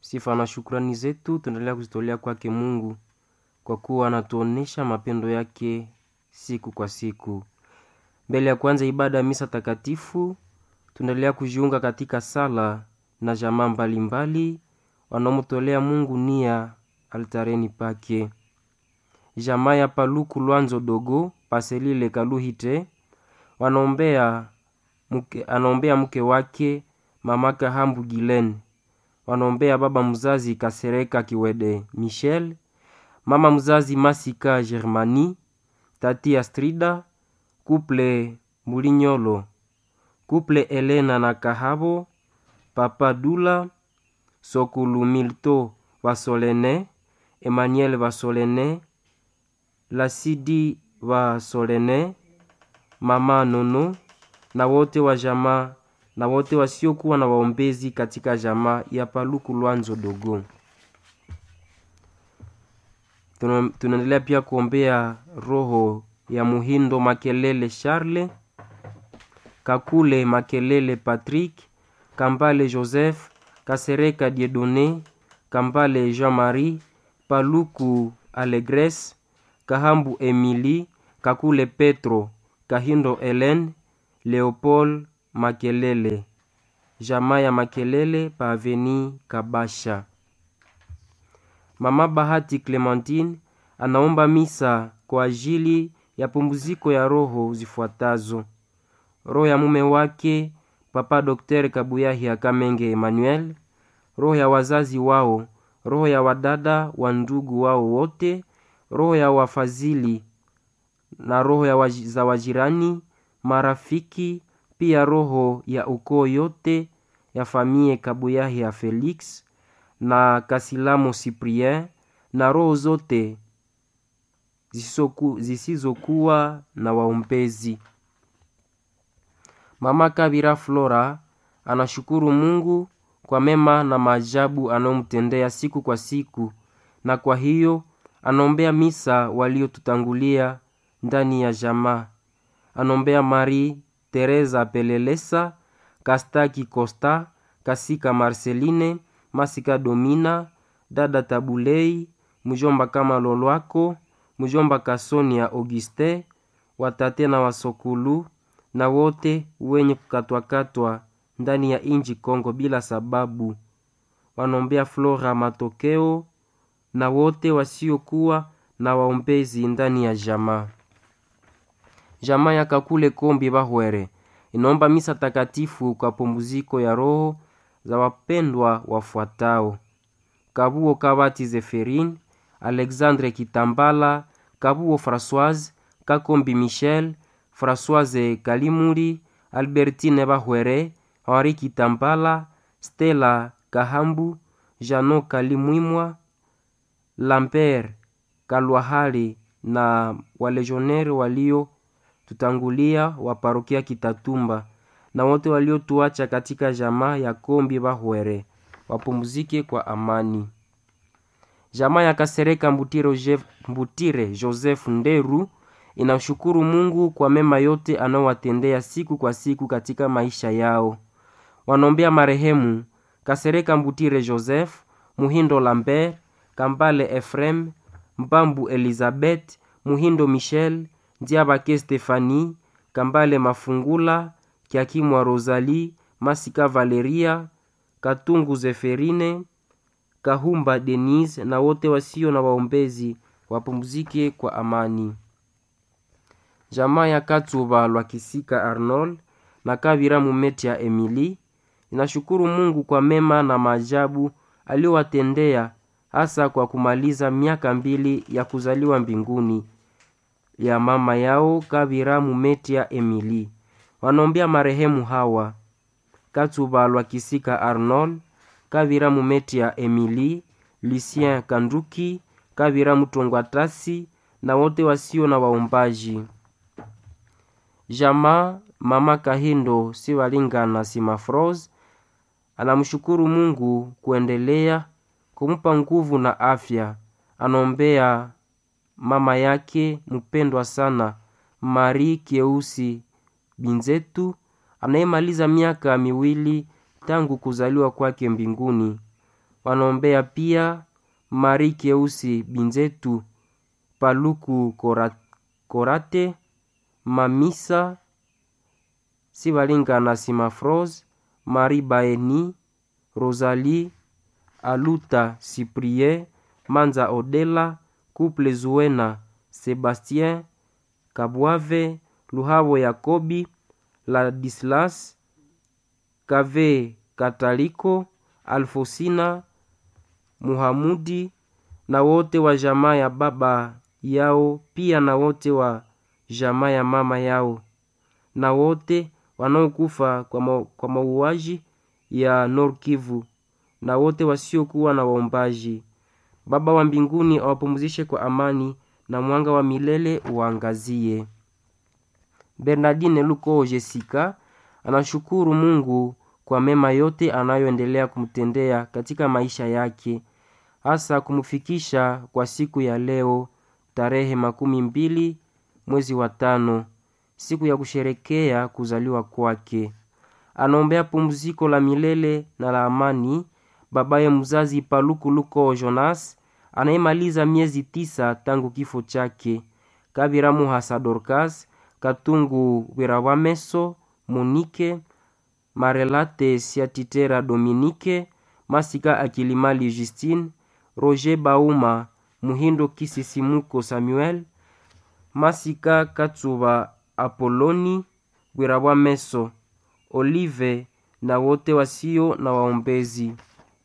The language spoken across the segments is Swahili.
Sifa na shukrani zetu tunaendelea kuzitolea kwake Mungu kwa kuwa anatuonesha mapendo yake siku kwa siku. Mbele ya kwanza ibada ya misa takatifu, tunaendelea kujiunga katika sala na jamaa mbalimbali wanaomtolea Mungu nia altareni pake. Jamaa ya Paluku Lwanzo Dogo Paselile Kaluhite wanaombea mke, anaombea mke wake mama Kahambu Gilen, wanaombea baba mzazi Kasereka Kiwede Michel, mama mzazi Masika Germani, tati Astrida, kuple Mulinyolo, kuple Elena na Kahabo, papa Dula, Sokulu Milto Vasolene, Emmanuel Vasolene, Lasidi Vasolene, mama Nono na wote wa jamaa na wote wasiokuwa na waombezi katika jamaa ya Paluku Lwanzo Dogo. Tuna- Tunaendelea pia kuombea roho ya Muhindo Makelele Charle, Kakule Makelele Patrick, Kambale Joseph, Kasereka Diedone, Kambale Jean-Marie, Paluku Alegres, Kahambu Emily, Kakule Petro, Kahindo Helen, Leopold Makelele, jamaa ya Makelele pa Aveni Kabasha. Mama Bahati Clementine anaomba misa kwa ajili ya pumziko ya roho zifuatazo: roho ya mume wake Papa Dr. Kabuyahi Akamenge Emmanuel, roho ya wazazi wao, roho ya wadada wa ndugu wao wote, roho ya wafadhili na roho ya waji, za wajirani, marafiki, pia roho ya ukoo yote ya famie Kabuyahi ya Felix na Kasilamo Cyprien na roho zote zisizoku- zisizokuwa na waombezi. Mama Kabira Flora anashukuru Mungu kwa mema na maajabu anayomtendea siku kwa siku, na kwa hiyo anaombea misa waliotutangulia ndani ya jamaa. Anaombea Marie Teresa Pelelesa, Kastaki Costa, Kasika Marceline, Masika Domina, dada Tabulei, mjomba kama Lolwako, mjomba Kasonia Auguste, watate na wasokulu na wote wenye kukatwakatwa ndani ya inji Kongo bila sababu. Wanaombea Flora Matokeo na wote wasiokuwa na waombezi ndani ya jamaa. Jamaa ya Kakule Kombi Bahwere inaomba misa takatifu kwa pumziko ya roho za wapendwa wafuatao: Kabuo Kabati Zeferin, Alexandre Kitambala, Kabuo Françoise, Kakombi Michel, Françoise Kalimuri, Albertine Bahwere, Henri Kitambala, Stella Kahambu, Jano Kalimwimwa, Lambert Kalwahali na walejoneri walio tutangulia wa parokia Kitatumba na wote waliotuacha katika jamaa ya Kombi Bahwere wapumzike kwa amani. Jamaa ya Kasereka Mbutire, Jef- Mbutire Joseph Nderu inashukuru Mungu kwa mema yote anayowatendea siku kwa siku katika maisha yao. Wanaombea marehemu Kasereka Mbutire Joseph, Muhindo Lambert, Kambale Efrem, Mbambu Elizabeth, Muhindo Michel, Ndiabake Stefani, Kambale Mafungula, Kiakimwa Rosalie, Masika Valeria, Katungu Zeferine, Kahumba Denise na wote wasio na waombezi wapumzike kwa amani. Jamaa ya Katsuba Lwakisika Arnold na Kavira Mumetia Emily inashukuru Mungu kwa mema na maajabu aliyowatendea hasa kwa kumaliza miaka mbili ya kuzaliwa mbinguni ya mama yao Kavira Mumetia Emily. Wanaombea marehemu hawa Katsuba Lwakisika Arnold, Kavira Mumetia Emily, Lucien Kanduki, Kavira Mutongwatasi na wote wasio na waombaji. Jamaa mama Kahindo Sivalingana Simafros anamshukuru Mungu kuendelea kumpa nguvu na afya. Anaombea mama yake mpendwa sana Marie Keusi Binzetu anayemaliza miaka miwili tangu kuzaliwa kwake mbinguni. wanaombea pia Mari Keusi Binzetu Paluku Kora- Korate Mamisa Sivalinga na Simafros Mari Baeni Rosalie Aluta Cyprien Manza Odela Couple Zuena Sebastien Kabwave Luhavo Yakobi Ladislas Kave Kataliko Alfosina Muhamudi na wote wa jamaa ya baba yao pia na wote wa jamaa ya mama yao na wote wanaokufa kwa, ma, kwa mauaji ya Nord Kivu na wote wasiokuwa na waombaji. Baba wa mbinguni awapumzishe kwa amani na mwanga wa milele uangazie. Bernardine Luko Jessica anashukuru Mungu kwa mema yote anayoendelea kumtendea katika maisha yake, hasa kumfikisha kwa siku ya leo tarehe makumi mbili mwezi wa tano, siku ya kusherekea kuzaliwa kwake. Anaombea pumziko la milele na la amani babaye mzazi Paluku Luko Jonas anayemaliza miezi tisa tangu kifo chake, Kabira Muhasa Dorcas, Katungu Wirawameso, Monike Marelate Siatitera Dominique, Masika Akilimali Justine, Roger Bauma, Muhindo Kisisimuko Samuel, Masika Katsuba Apoloni Wirawameso, Olive na wote wasio na waombezi.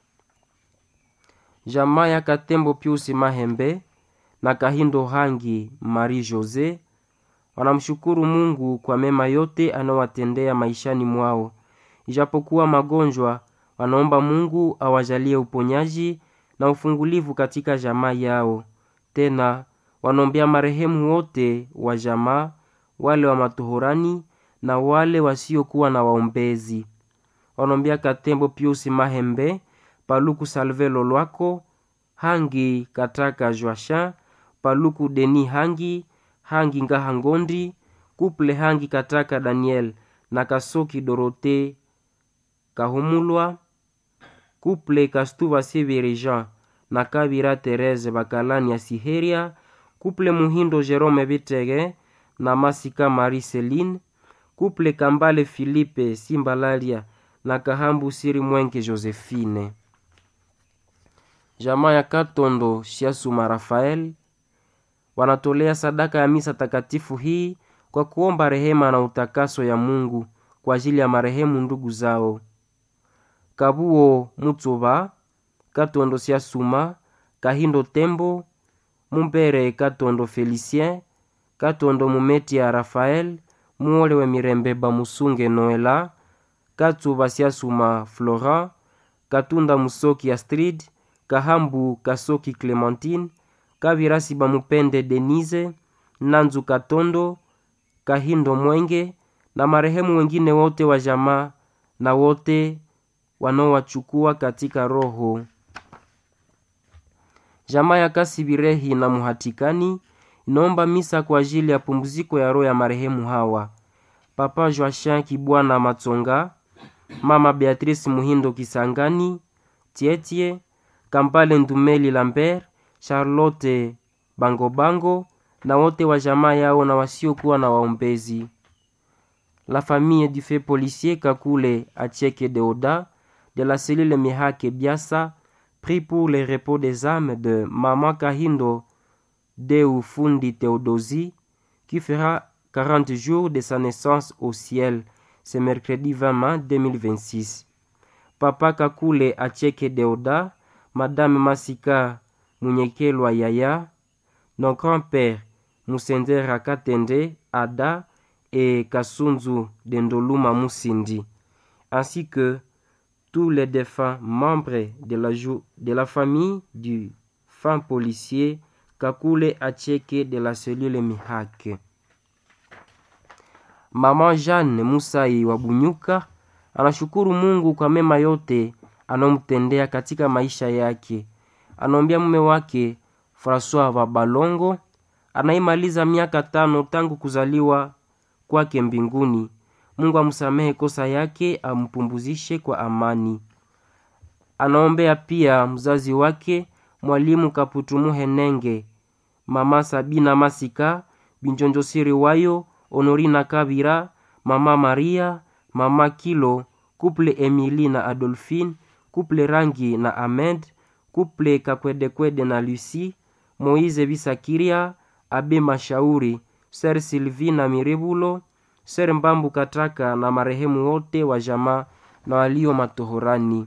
Jamaa ya Katembo Piusi Mahembe na Kahindo Hangi Marie Jose wanamshukuru Mungu kwa mema yote anayowatendea maishani mwao. Ijapokuwa magonjwa, wanaomba Mungu awajalie uponyaji na ufungulivu katika jamaa yao. Tena wanaombea marehemu wote wa jamaa, wale wa matohorani na wale wasiokuwa na waombezi. Wanaombea Katembo Piusi Mahembe, Paluku Salve Lolwako, Hangi Kataka Joachin, Paluku Deni Hangi, Hangi Ngaha Ngondi, Kuple Hangi Kataka Daniel na Kasoki Dorote Kahumulwa, Kuple Kastuva Severe Jean na Kabira Therese Bakalani ya Siheria, Kuple Muhindo Jerome Bitege na Masika Marie Celine, Kuple Kambale Philippe Simbalalia na Kahambu Siri Mwenke Josephine. Jamaa ya Katondo Shiasuma Rafael wanatolea sadaka ya misa takatifu hii kwa kuomba rehema na utakaso ya Mungu kwa ajili ya marehemu ndugu zao Kabuo Mutsuba, Katondo Shiasuma, Kahindo Tembo, Mumbere Katondo Felicien, Katondo Mumeti ya Rafael, Muole we Mirembe Bamusunge Noela, Katsuba Shiasuma Florent, Katunda Musoki Astrid, Kahambu Kasoki Clementine, Kavirasi Bamupende Denise, Nanzu Katondo, Kahindo Mwenge na marehemu wengine wote wa jamaa na wote wanaowachukua katika roho. Jamaa ya Kasibirehi na Muhatikani inaomba misa kwa ajili ya pumziko ya roho ya marehemu hawa: Papa Joachin Kibwana Matsonga, Mama Beatrice Muhindo Kisangani, Tietie Kampale Ndumeli Lambert, Charlotte Bangobango na wote wa jamaa yao na wasiokuwa na waombezi. La famille du fait policier Kakule Acheke Deoda de la cellule Mihake Biasa prie pour le repos des âmes de Maman Kahindo Deu Fundi Theodosie qui fera 40 jours de sa naissance au ciel ce mercredi 20 mai 2026. Papa Kakule Acheke Deoda, Madame Masika Munyekelwa Yaya, nos grands-pères Musendera Katende, Ada et Kasunzu Dendoluma Musindi, ainsi que tous les défunts membres de la, jou- de la famille du fin policier Kakule Acheke de la cellule Mihake. Mama Jeanne Musai wa Bunyuka anashukuru Mungu kwa mema yote anayomtendea katika maisha yake. Anaombea mume wake Francois wa Balongo anayemaliza miaka tano tangu kuzaliwa kwake mbinguni. Mungu amsamehe kosa yake, ampumbuzishe kwa amani. anaombea pia mzazi wake mwalimu Kaputumuhe Nenge, mama Sabina Masika, Binjonjosiri Wayo, Honorina Kabira, mama Maria, mama Kilo, kuple Emily na Adolphine, kuple Rangi na Ahmed, kuple Kakwedekwede na Lucie, Moize Bisakiria, Abe Mashauri, Ser Sylvie na Mirebulo, Ser Mbambu Kataka na marehemu wote wa jamaa na walio matohorani.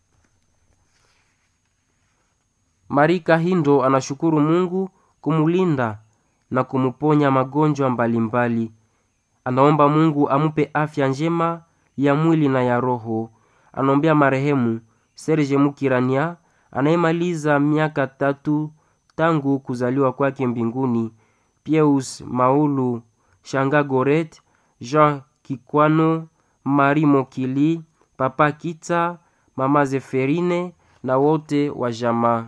Marika Hindo anashukuru Mungu kumulinda na kumuponya magonjwa mbalimbali. Anaomba Mungu amupe afya njema ya mwili na ya roho. Anaombea marehemu Serge Mukirania anayemaliza miaka tatu tangu kuzaliwa kwake mbinguni, Pieus Maulu Shanga Goret, Jean Kikwano, Mari Mokili, Papa Kita, Mama Zeferine na wote wa jamaa.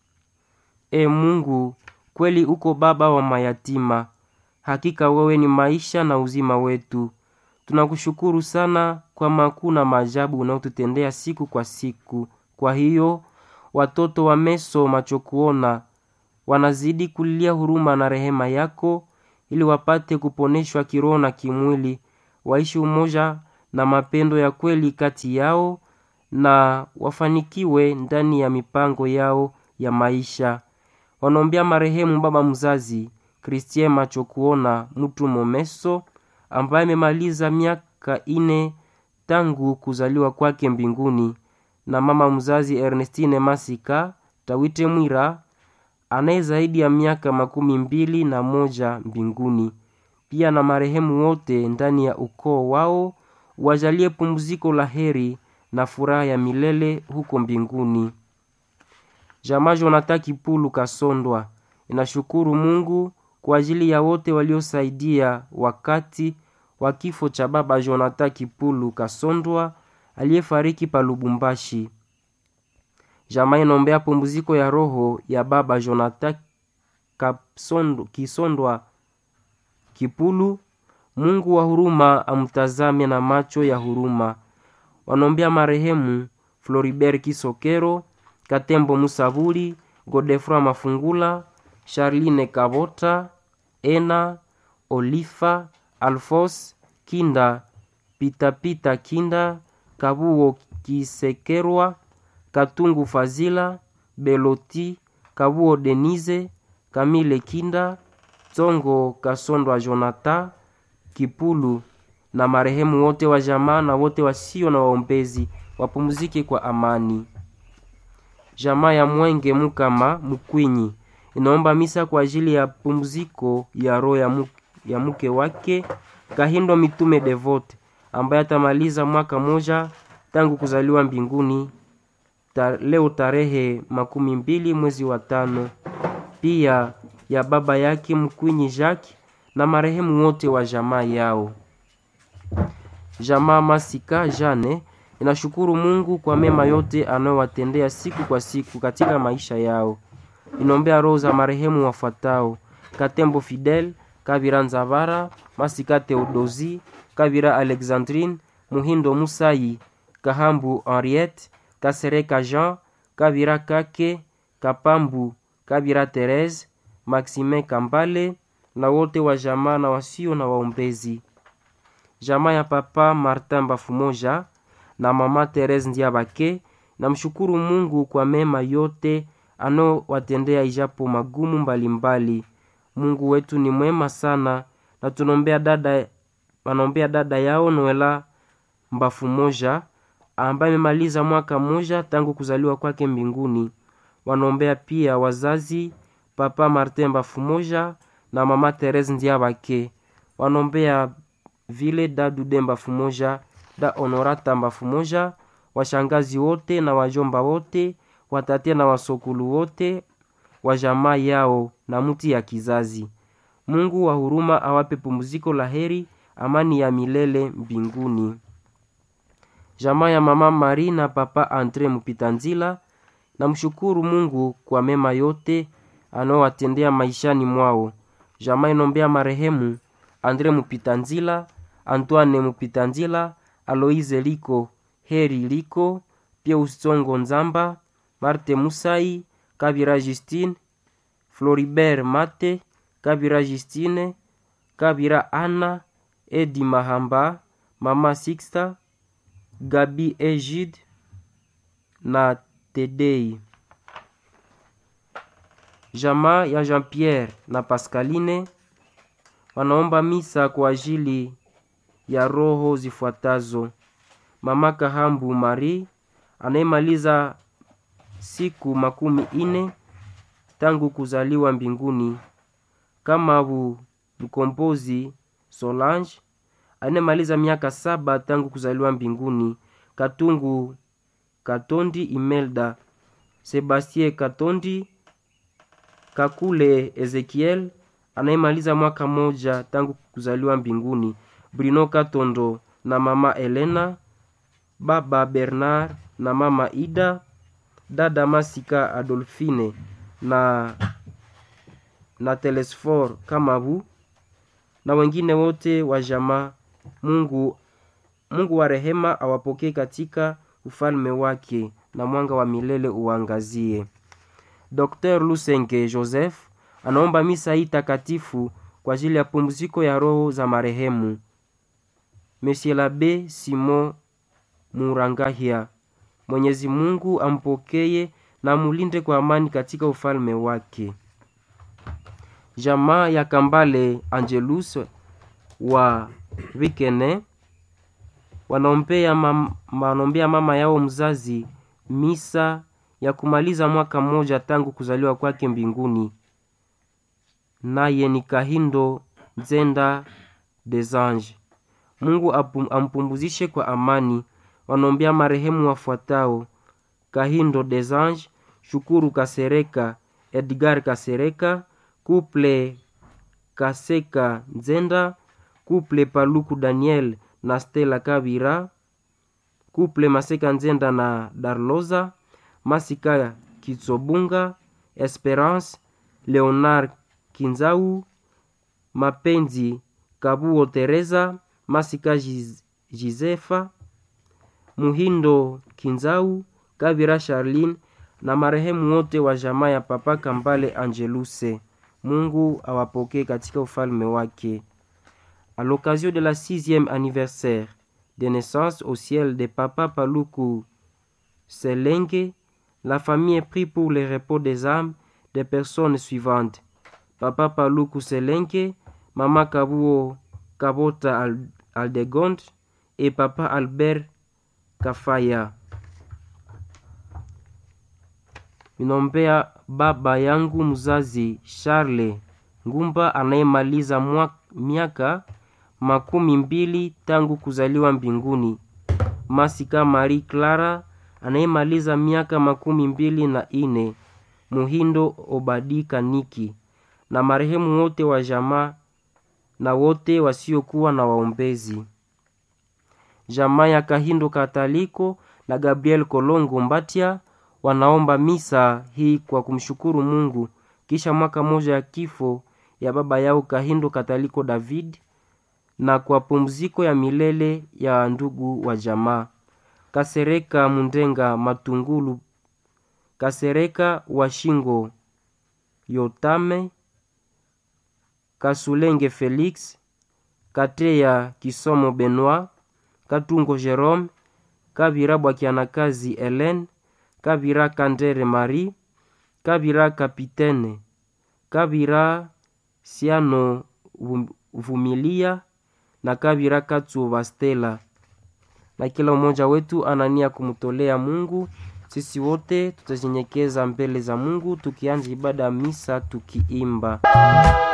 E Mungu, kweli uko baba wa mayatima. Hakika wewe ni maisha na uzima wetu. Tunakushukuru sana kwa makuu na maajabu unaotutendea siku kwa siku. Kwa hiyo watoto wa Meso macho kuona wanazidi kulilia huruma na rehema yako, ili wapate kuponeshwa kiroho na kimwili, waishi umoja na mapendo ya kweli kati yao, na wafanikiwe ndani ya mipango yao ya maisha. Wanaombea marehemu baba mzazi Christien macho kuona mtu Momeso ambaye amemaliza miaka ine tangu kuzaliwa kwake mbinguni, na mama mzazi Ernestine Masika Tawite Mwira anaye zaidi ya miaka makumi mbili na moja mbinguni. Pia na marehemu wote ndani ya ukoo wao wajalie pumziko la heri na furaha ya milele huko mbinguni. Jamaa Jonathan Kipulu Kasondwa inashukuru Mungu kwa ajili ya wote waliosaidia wakati wa kifo cha baba Jonathan Kipulu Kasondwa aliyefariki pa Lubumbashi. Jamaa inaombea pumziko ya roho ya baba Jonathan Kapsondo, Kisondwa Kipulu. Mungu wa huruma amtazame na macho ya huruma. Wanaombea marehemu Floribert Kisokero, Katembo Musaburi, Godefroy Mafungula, Charline Kabota, Ena Olifa, Alfos Kinda, Pitapita Kinda, Kabuo Kisekerwa, Katungu Fazila, Beloti, Kabuo Denise, Kamile Kinda, Tsongo Kasondwa Jonathan Kipulu na marehemu wote wa jamaa na wote wasio na waombezi wapumzike kwa amani. Jamaa ya Mwenge Mukama Mukwinyi inaomba misa kwa ajili ya pumziko ya roho ya, mu, ya mke wake Kahindo Mitume Devote ambaye atamaliza mwaka moja tangu kuzaliwa mbinguni ta, leo tarehe makumi mbili mwezi wa tano. Pia ya baba yake Mkwinyi Jacques na marehemu wote wa jamaa yao. Jamaa Masika Jane inashukuru Mungu kwa mema yote anayowatendea siku kwa siku katika maisha yao. Inaombea roho za marehemu wafuatao: Katembo Fidel, Kabira Nzavara, Masika Theodosi, Kabira Alexandrine, Muhindo Musayi, Kahambu Henriette, Kasereka Jean, Kabira Kake, Kapambu, Kabira Therese, Maximin Kambale na wote wa jamaa na wasio na waombezi. Jamaa ya papa Martin Bafumoja na mama Therese Ndiabake namshukuru Mungu kwa mema yote anowatendea ijapo magumu mbalimbali mbali. Mungu wetu ni mwema sana na tunaombea dada wanaombea dada yao Noela Mbafumoja ambaye amemaliza mwaka mmoja tangu kuzaliwa kwake mbinguni. Wanaombea pia wazazi papa Martin Mbafumoja na mama Therese Ndiabake. Wanaombea vile dadu Demba Fumoja da Honorata Mbafumoja, washangazi wote na wajomba wote, watatia na wasokulu wote wa jamaa yao na mti ya kizazi. Mungu wa huruma awape pumziko la heri, amani ya milele mbinguni. Jamaa ya mama Mari na papa Andre Mupitanzila namshukuru Mungu kwa mema yote anaowatendea maishani mwao. Jamaa inombea marehemu Andre Mupitanzila, Antoine Mupitanzila, Aloise Liko, Heri Liko, Pius Tsongo Nzamba, Marte Musai, Kabira Justine, Floribert Mate, Kabira Justine, Kabira Anna, Edi Mahamba, Mama Sixta, Gabi Egid na Tedei. Jamaa ya Jean-Pierre na Pascaline wanaomba misa kwa ajili ya roho zifuatazo: Mama Kahambu Marie anayemaliza siku makumi ine tangu kuzaliwa mbinguni, Kamabu Mkombozi Solange anayemaliza miaka saba tangu kuzaliwa mbinguni, Katungu Katondi Imelda, Sebastien Katondi Kakule Ezekiel anayemaliza mwaka moja tangu kuzaliwa mbinguni, Bruno Katondo na mama Elena, baba Bernard na mama Ida, dada Masika Adolfine na na Telesfor Kamabu na wengine wote wa jamaa. Mungu Mungu wa rehema awapokee katika ufalme wake na mwanga wa milele uangazie. Dr. Lusenge Joseph anaomba misa hii takatifu kwa ajili ya pumziko ya roho za marehemu Monsieur l'Abbé Simon Murangahia. Mwenyezi Mungu ampokeye na mulinde kwa amani katika ufalme wake. Jamaa ya Kambale Angelus wa Vikene wanaombea mam, wanaombea mama yao mzazi misa ya kumaliza mwaka mmoja tangu kuzaliwa kwake mbinguni, naye ni Kahindo Nzenda des Anges. Mungu apum, ampumzishe kwa amani. Wanaombea marehemu wafuatao: Kahindo des Anges, Shukuru Kasereka, Edgar Kasereka, Kuple Kaseka Nzenda, Kuple Paluku Daniel na Stella Kabira, Kuple Maseka Nzenda na Darloza, Masika Kitsobunga, Esperance Leonard Kinzau, Mapenzi Kabuo Teresa, Masika Giz, Gizefa, Muhindo Kinzau, Kabira Charline na marehemu wote wa jamaa ya Papa Kambale Angeluse. Mungu awapokee katika ufalme wake. À l'occasion de la sixième anniversaire de naissance au ciel de Papa Paluku Selenge, la famille prie pour le repos des âmes des personnes suivantes. Papa Paluku Selenge, Mama Kabuo Kabota Aldegond et Papa Albert Kafaya. Ninaombea baba yangu mzazi Charles Ngumba anayemaliza miaka makumi mbili tangu kuzaliwa mbinguni, Masika Marie Clara anayemaliza miaka makumi mbili na ine, Muhindo Obadi Kaniki na marehemu wote wa jamaa na wote wasiokuwa na waombezi. Jamaa ya Kahindo Kataliko na Gabriel Kolongo Mbatia wanaomba misa hii kwa kumshukuru Mungu kisha mwaka moja ya kifo ya baba yao Kahindo Kataliko David na kwa pumziko ya milele ya ndugu wa jamaa Kasereka Mundenga Matungulu, Kasereka Washingo Yotame, Kasulenge Felix, Kateya Kisomo Benoit, Katungo Jerome, Kabira Bwakianakazi Helen, Kabira Kandere Marie, Kabira Kapitene, Kabira Siano Vumilia na Kabira Katsuba Stella. Na kila mmoja wetu anania kumtolea Mungu. Sisi wote tutajinyenyekeza mbele za Mungu tukianza ibada ya misa tukiimba